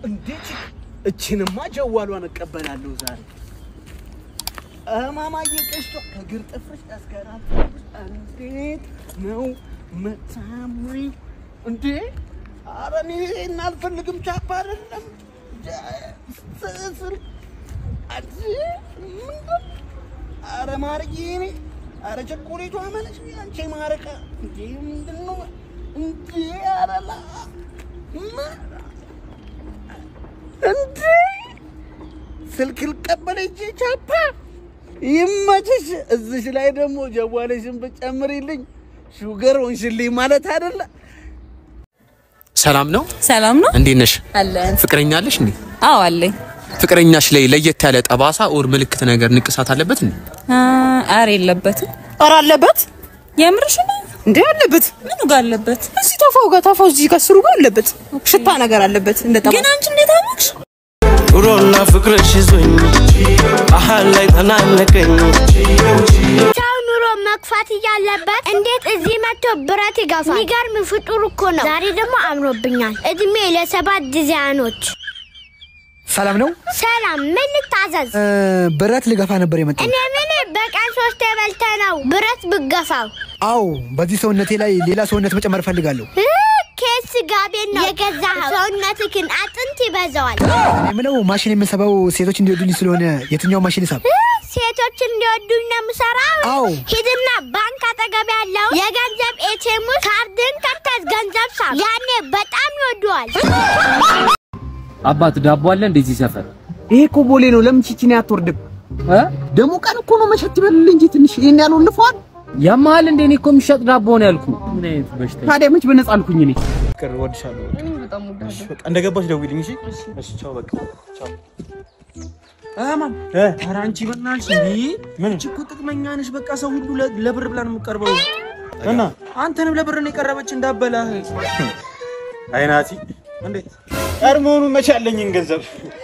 እንዴት እችንማ ጀዋሏን እቀበላለሁ ዛሬ። እማማዬ ቀሽቶ ከግር ጥፍርሽ እስከ ራስ ጥፍርሽ እንዴት ነው መታምሪ እንዴ? ኧረ እኔ ይሄን አልፈልግም። ቻፓ አይደለም ስል አንቺ ምንድን ኧረ ማርዬ እኔ ኧረ ቸኮሌቷ መለሽ አንቺ ማረቃ እንዴ ምንድን ነው እንዴ? ኧረ ላ ምን እንዴ ስልክ ልቀበል እጄ ቻፓ ይመችሽ። እዚሽ ላይ ደግሞ ጀዋለሽን ብጨምሪልኝ ሹገር ሆንሽልኝ ማለት አይደለ? ሰላም ነው? ሰላም ነው እንዴት ነሽ? አለን። ፍቅረኛ አለሽ እንዴ? አዎ አለኝ። ፍቅረኛሽ ላይ ለየት ያለ ጠባሳ ኦር ምልክት ነገር ንቅሳት አለበት እንዴ? አረ የለበትም። ኧረ አለበት የምርሽ ነው? እንዴ አለበት። ምኑ ጋር አለበት? እዚህ ታፋው ጋር ታፋው እዚህ ጋር ስሩ ጋር አለበት። ሽታ ነገር አለበት እንደ ጠባ ግን አንቺ እንዴት አወቅሽ? ኑሮና ፍቅርሽ ይዞኝ አሃል ላይ ተናነቀኝ ሰው ኑሮ መግፋት እያለበት እንዴት እዚህ መጥቶ ብረት ይገፋል? የሚገርም ፍጡር እኮ ነው። ዛሬ ደግሞ አምሮብኛል። እድሜ ለሰባት ዲዛይኖች። ሰላም ነው። ሰላም፣ ምን ልታዘዝ? ብረት ልገፋ ነበር የመጣው። እኔ ምን በቀን ሶስት የበልተ ነው ብረት ብገፋው? አዎ፣ በዚህ ሰውነቴ ላይ ሌላ ሰውነት መጨመር እፈልጋለሁ። እ፣ ኬስ ጋቤን ነው የገዛኸው። ሰውነትህን አጥንት ይበዛዋል። እኔ የምለው ማሽን የምሰባው ሴቶች እንዲወዱኝ ስለሆነ የትኛው ማሽን ይሳብ? እ፣ ሴቶች እንዲወዱኝ ነው የምሰራው። አዎ። ሂድና ባንክ አጠገብ ያለው የገንዘብ ኤቲኤም ውስጥ ካርድን ከርተህ ገንዘብ ሳብ። ያኔ በጣም ይወደዋል። አባት ዳቦ አለ እንደዚህ ሰፈር ይሄ እኮ ቦሌ ነው። ለምን ቺቺን አትወርድም? ደግሞ ቀን እኮ ነው መሸት ይበልል እንጂ ትንሽ ይሄን ያለው ልፏል። ያመሃል እንደ እኔ እኮ የሚሸጥ ዳቦ ነው ያልኩ። ምን አይነት በሽታ ታዲያ መች በነፃ አልኩኝ እኔ ፍቅር እወድሻለሁ። እሺ፣ በቃ እንደገባሽ ደውይልኝ። እሺ፣ እሺ፣ ቻው። በቃ ቻው። አማን ኧረ አንቺ በእናትሽ እንዴ አንቺ እኮ ጥቅመኛ ነሽ። በቃ ሰው ሁሉ ለ- ለብር ብላ ነው የምትቀርበው እና አንተንም ለብር ነው የቀረበች እንዳበላህ። አይናቲ እንዴት ቀድሞውኑ መቼ ያለኝን ገንዘብ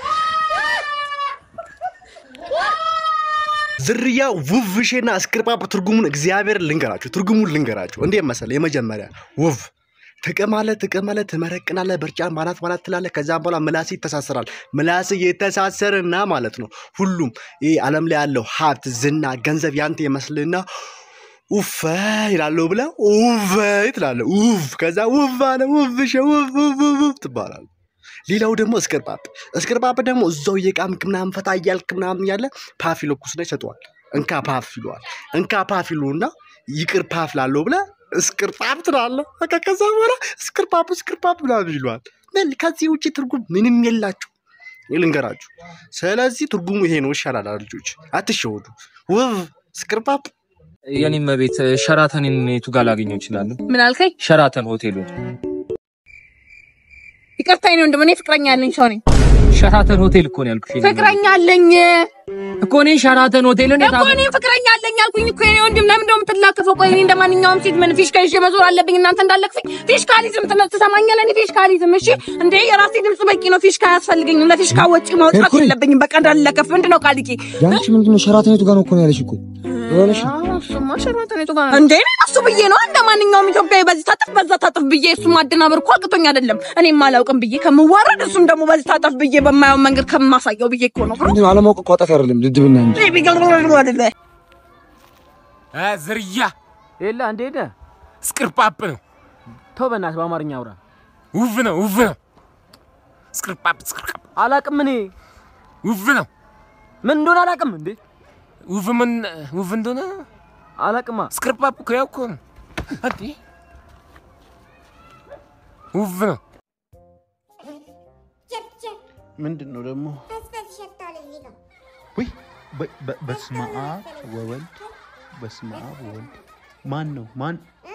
ዝርያ ውቭሼና እስክርጳጳ ትርጉሙን እግዚአብሔር ልንገራችሁ፣ ትርጉሙን ልንገራችሁ። እንዴት መሰለህ? የመጀመሪያ ውቭ ትቅማለህ፣ ትቅማለህ፣ ትመረቅናለህ፣ በርጫን ባናት ባናት ትላለህ። ከዛም በኋላ ምላስ ይተሳሰራል። ምላስ የተሳሰርና ማለት ነው ሁሉም ይህ ዓለም ላይ ያለው ሀብት፣ ዝና፣ ገንዘብ ያንተ ይመስልና ኡፈ ይላለሁ ብለህ ኡፈ ትላለህ። ኡፍ ከዛ ውፍ አለ ውፍሼ ውፍ ውፍ ውፍ ትባላለህ። ሌላው ደግሞ እስክርጳፕ እስክርጳፕ ደግሞ እዛው እየቃምክ ምናምን ፈታ እያልክ ምናምን ያለ ፓፍ ይለኩስና ይሰጠዋል። እንካ ፓፍ ይለዋል። እንካ ፓፍ ይሉና ይቅር ፓፍ ላለው ብለህ እስክርጳፕ ትላለህ። በቃ ከዛ በኋላ እስክርጳፕ እስክርጳፕ ምናምን ይለዋል። ምን ከዚህ ውጭ ትርጉም ምንም የላችሁ ልንገራችሁ። ስለዚህ ትርጉሙ ይሄ ነው። ይሻላል ልጆች፣ አትሸወዱ። ውብ እስክርጳፕ የኔም ቤት ሸራተንን የቱ ጋር ላገኘው እችላለሁ? ምን አልከኝ? ሸራተን ሆቴሉ ይቅርታ የኔ ወንድም፣ እኔ ፍቅረኛ ያለኝ ሰው ነኝ። ሸራተን ሆቴል እኮ ነው ያልኩሽ። የኔ ፍቅረኛ አለኝ እኮ እኔ ሸራተን ሆቴል እንዴት እኮ እኔ ፍቅረኛ አለኝ አልኩኝ እኮ የኔ ወንድም። ለምን እንደው የምትላከፈው? ቆይ እኔ እንደማንኛውም ሴት ምን ፊሽካ ይዤ መዞር አለብኝ? እናንተ እንዳለክፈኝ ፊሽካሊዝም ትነ- ትሰማኛለህ? እኔ ፊሽካሊዝም እሺ፣ እንዴ የራሴ ድምጽ በቂ ነው። ፊሽካ አያስፈልገኝም። ለፊሽካ ወጪ ማውጣት የለብኝም። በቃ እንዳልለከፍ ምንድን ነው ቃልቂ ያንቺ ምንድን ነው? ሸራተን የቱ ጋር ነው እኮ ነው ያለሽ እኮ እሱማ ሸራተን የቱ ጋር ነው እንዴ? እኔ እሱ ብዬ ነው እንደ ማንኛውም ኢትዮጵያዊ በዚህ ታጠፍ በዛ ታጠፍ ብዬ እሱ ማደናበር እኮ አቅቶኝ አይደለም። እኔም አላውቅም ብዬ ከምዋረድ እሱም ደግሞ በዚህ ታጠፍ ብዬ በማየው መንገድ ከማሳየው ብዬ እኮ ነው። ምንድን ነው? አለማወቅ እኮ ኃጢአት አይደለም፣ ድድብና እንጂ። አይደለ ዝርያ የለ እንደ ሄደ እስቅርጳጵ ነው። ተው በእናትህ በአማርኛ አውራ። ውብ ነው ውብ ነው። እስቅርጳጵ እስቅርጳጵ አላቅም እኔ ውብ ነው። ምን እንደሆነ አላቅም እንዴ ውብ ምን ውብ እንደሆነ አላቅማ። እስቅርጳጵ እኮ ያው እኮ ነው እንዴ ውብ ነው። ምንድን ነው ደግሞ? ውይ በ- በ- በስመ አብ ወወልድ በስመ አብ ወወልድ ማን ነው ማን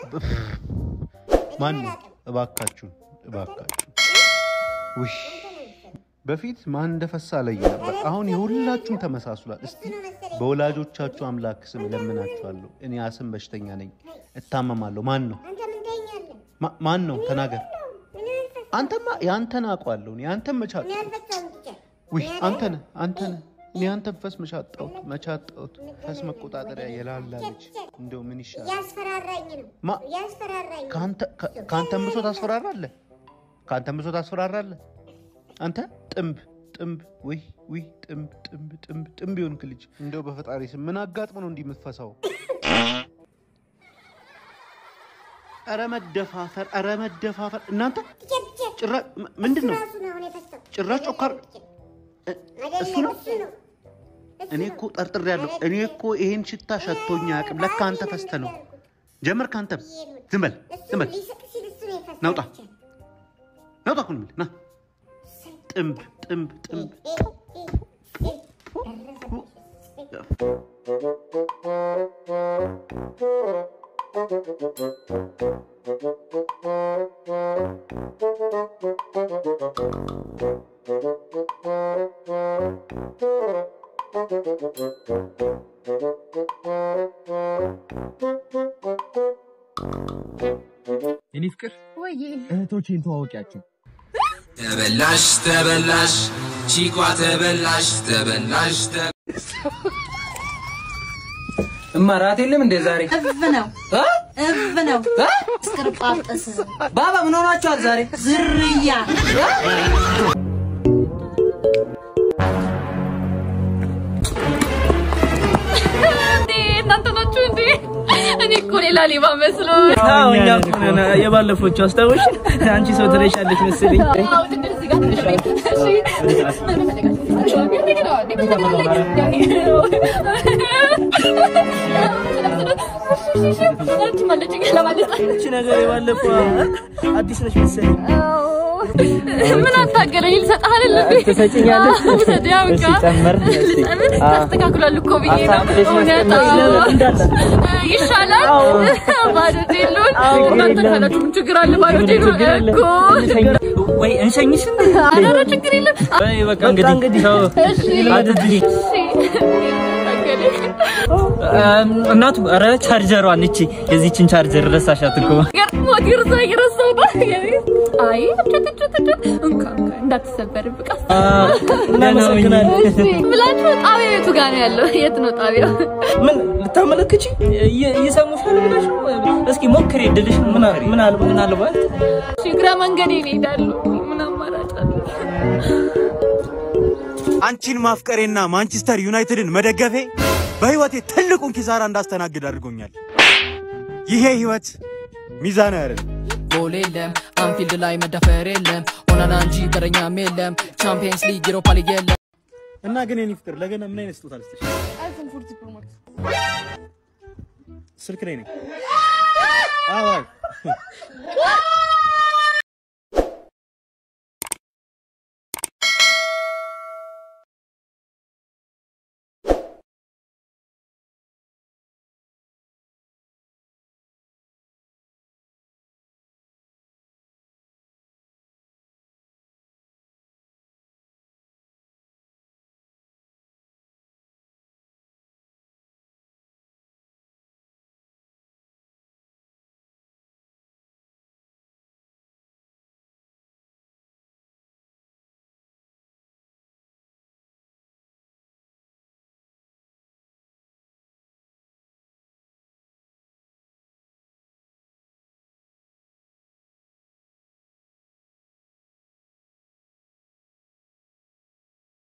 ማን ነው? እባካችሁን እባካችሁን። ውይ በፊት ማን እንደፈሳ ለይ ነበር። አሁን የሁላችሁም ተመሳስሏል። እስቲ በወላጆቻችሁ አምላክ ስም እለምናችኋለሁ። እኔ አስም በሽተኛ ነኝ፣ እታመማለሁ። ማን ነው ማ- ማን ነው? ተናገር። አንተማ የአንተን አውቀዋለሁ። እኔ አንተን መቻጥ ውይ አንተ ነህ አንተ ነህ። እኔ አንተን ፈስ መቻጣሁት መቻጣሁት ፈስ መቆጣጠሪያ የላላለች እንደው ምን ይሻላል? ያስፈራራኝ ነው ማ- ያስፈራራኝ ነው። ከአንተ ከ- ከአንተን ብሶ ታስፈራራለህ? ከአንተን ብሶ ታስፈራራለህ? አንተ ጥንብ ጥንብ ውይ ውይ ጥንብ ጥንብ ጥንብ ጥንብ የሆንክ ልጅ እንደው በፈጣሪ ስም ምን አጋጥሞ ነው እንዲህ የምትፈሳው? ኧረ መደፋፈር፣ ኧረ መደፋፈር። እናንተ ጭራ ምንድን ነው ጭራሽ ጮካር እሱ ነው። እኔ እኮ ጠርጥሬያለሁ። እኔ እኮ ይሄን ሽታ ሸቶኛ አያውቅም። ለካ አንተ ፈስተ ነው ጀመር። ከአንተም ዝም በል ዝም በል ናውጣ ናውጣ እኮ ነው የምልህ። ና ጥንብ ጥንብ ጥንብ የኔ ፍቅር ወይ እህቶቼን ተዋወቂያቸው። ተበላሽ ተበላሽ ቺኳ ተበላሽ ተበላሽ እማ ራት የለም እንደ ዛሬ እፍ ነው እፍ ነው እስክርጳጠስ ባባ ምን ሆናችኋል ዛሬ? ዝርያ እንዴ እናንተ ናችሁ እንዴ? እኔ እኮ ሌላ ሌባ መስሎ አዎ እኛ እኮ ነን የባለፎቹ አስታውሽ። አንቺ ሰው ትለሻለች መሰለኝ። አዎ ትንሽ እዚህ ጋር ትንሽ ቤት እሺ ምን መለጋችሁ እቺ ነገር የባለፈው አዲስ ነች መሰለኝ። ምን አታገለኝ ልሰጥህ አይደል እንዴ? ትሰጪኛለሽ? አዎ፣ ውሰድ ያው እሺ፣ እንካ። ጨመር። እሺ። ልጨምር? አዎ። ታስተካክሏል እኮ ብዬ ነው። አሳምረሽ እውነት መስጠት አዎ። እንዳለ። ይሻላል። አዎ። ባዶ ጄሉን አዎ፣ እናንተ የለም። ካላችሁ ምን ችግር አለ? ባዶ ምን ጄሉን ችግር አለ? እኮ ወይ እንሸኝሽ እንዴ? ኧረ ችግር የለም። ወይ በቃ እንግዲህ ቻው። እሺ አድርጊ። እሺ ታገለኝ እናቱ ኧረ ቻርጀሯን እቺ የዚችን ቻርጀር ረሳሻት እኮ። ሞት ይርሳ እየረሳሁ ነው። አይ እጭት እጭት እጭት እንካ እንካ እንዳትሰበር ብቃ እናመሰግናለን። እሺ ብላችሁ ጣቢያው የቱ ጋር ነው ያለው? የት ነው ጣቢያው? ምን ልታመለክቺ ይሰሙሻል ብለሽ ነው? እስኪ ሞክሪ እድልሽ ምን ምን አለ ምን አለባት እሺ እግረ መንገዴን እሄዳለሁ። ምን አማራጭ አለ? አንቺን ማፍቀሬና ማንቸስተር ዩናይትድን መደገፌ በህይወቴ ትልቁን ኪሳራ እንዳስተናግድ አድርጎኛል። ይሄ ህይወት ሚዛናዊ አይደለም። ጎል የለም አንፊልድ ላይ መዳፈር የለም ሆናና እንጂ በረኛም የለም ቻምፒየንስ ሊግ ዩሮፓ ሊግ የለም እና ግን የኔ ፍቅር ለገና ምን አይነት ስጦታ ልስጥሽ? አይፎን ፎርቲ ፕሮ ማክስ ስልክ ላይ ነኝ። አዎ አዎ።